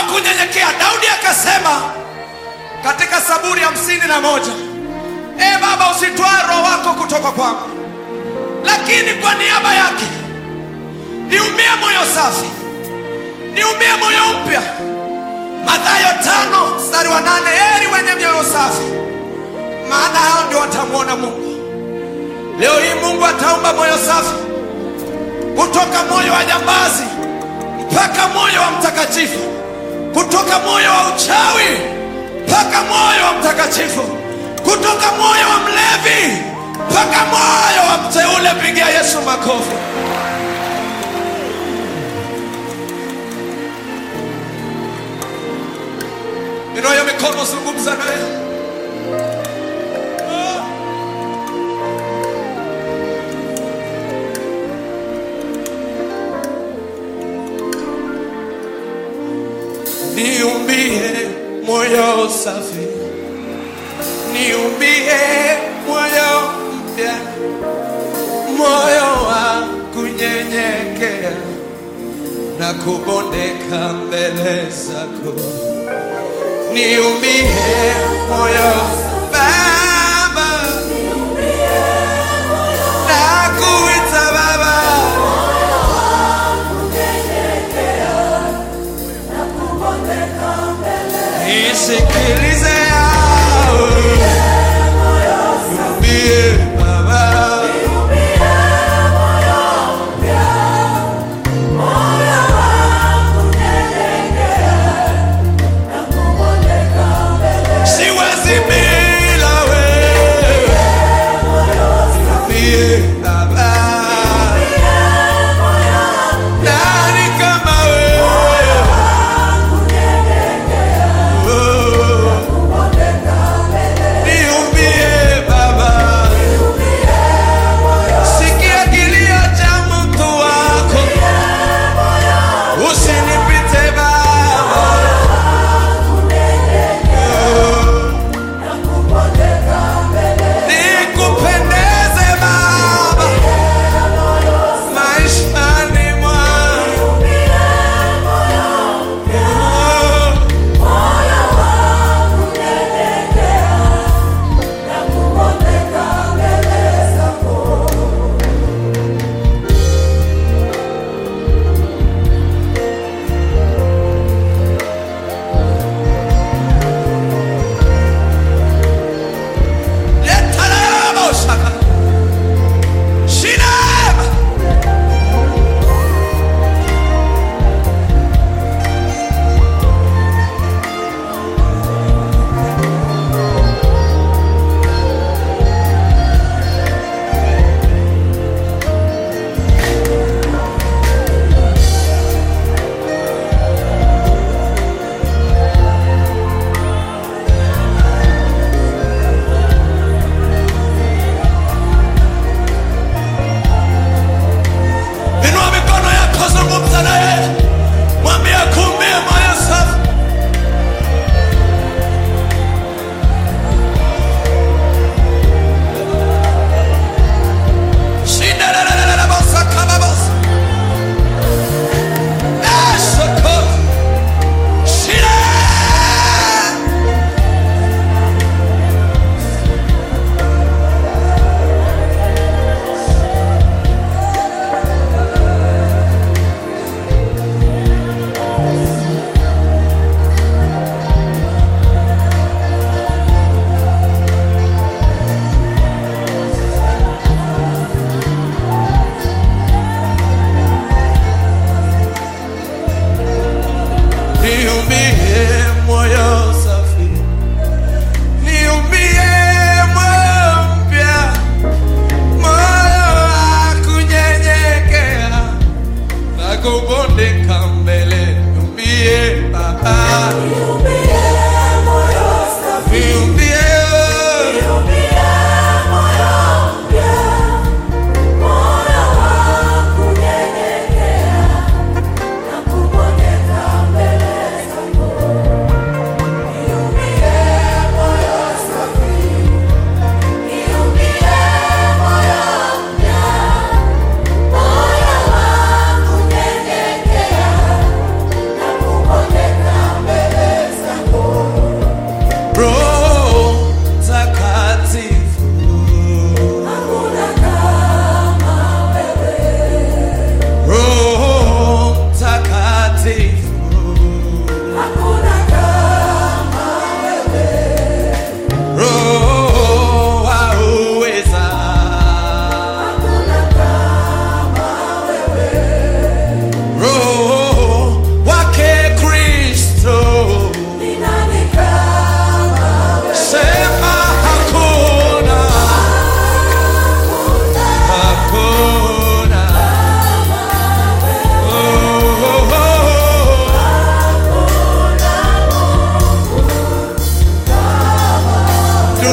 kunyenyekea. Daudi akasema katika Zaburi hamsini na moja e Baba, usitwae roho wako kutoka kwangu, lakini kwa niaba yake niumie moyo safi, niumie moyo mpya. Mathayo tano mstari wa nane heri wenye mioyo safi, maana hao ndio watamwona Mungu. Leo hii Mungu ataumba moyo safi, kutoka moyo wa jambazi mpaka moyo wa mtakatifu, kutoka moyo wa uchawi mpaka moyo wa mtakatifu, kutoka moyo wa mlevi mpaka moyo wa mteule. Pigia Yesu makofi. Inua hiyo mikono, zungumza naye. Niumbie moyo safi, niumbie moyo mpya, moyo wa kunyenyekea na kubondeka mbele zako. Niumbie moyo Baba, nakuita Baba, nisikilize yawe. Niumbie Baba, siwezi bila wewe. Niumbie Baba, nani kama wewe? Oh. Niumbie Baba, sikia kilio cha mtu wako, usinipite Baba. Nikupendeze Baba, maishani mwangu. Letarabosaka. Shinaba. Inua mikono yako, zungumza naye, mwambie akumbie moyo safi. Shindelelelelebosakababos. Esoko. Shine. Niumbie moyo safi, niumbie moyo mpya, moyo wa kunyenyekea na kubondeka mbele. Niumbie Baba, niumbie Moyo wangu nyenyekea na kubondeka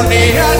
duniani